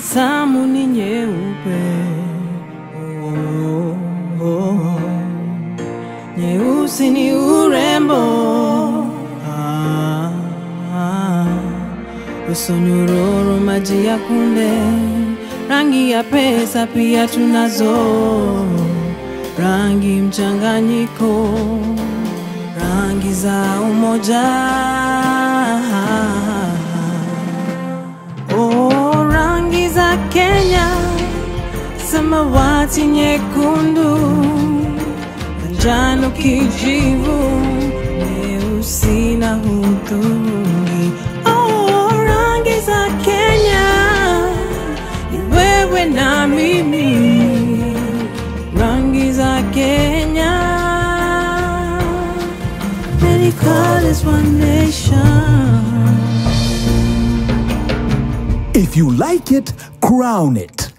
tabasamu ni nyeupe, oh, oh, oh. nyeusi ni urembo, ah, ah. uso nyororo, maji ya kunde, rangi ya pesa pia tunazo, rangi mchanganyiko, rangi za umoja. Oh, rangi za Kenya, samawati, nyekundu, njano, kijivu, nyeusi na hudhurungi. Oh, rangi za Kenya, ni wewe na mimi, rangi za Kenya. Many colors, one nation. If you like it, crown it.